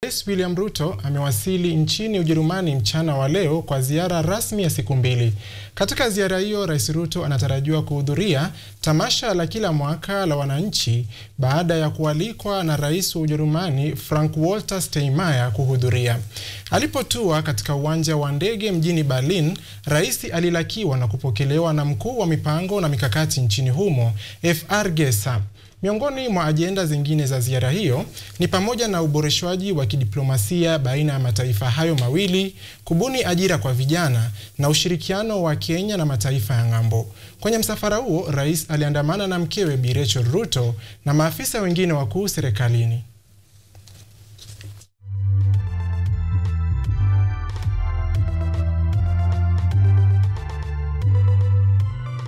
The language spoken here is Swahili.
Rais William Ruto amewasili nchini Ujerumani mchana wa leo kwa ziara rasmi ya siku mbili. Katika ziara hiyo, Rais Ruto anatarajiwa kuhudhuria tamasha la kila mwaka la wananchi baada ya kualikwa na Rais wa Ujerumani Frank Walter Steinmeier kuhudhuria. Alipotua katika uwanja wa ndege mjini Berlin, Rais alilakiwa na kupokelewa na mkuu wa mipango na mikakati nchini humo FR Gesa. Miongoni mwa ajenda zingine za ziara hiyo ni pamoja na uboreshwaji wa kidiplomasia baina ya mataifa hayo mawili, kubuni ajira kwa vijana na ushirikiano wa Kenya na mataifa ya ng'ambo. Kwenye msafara huo, rais aliandamana na mkewe Bi Rachel Ruto na maafisa wengine wakuu serikalini.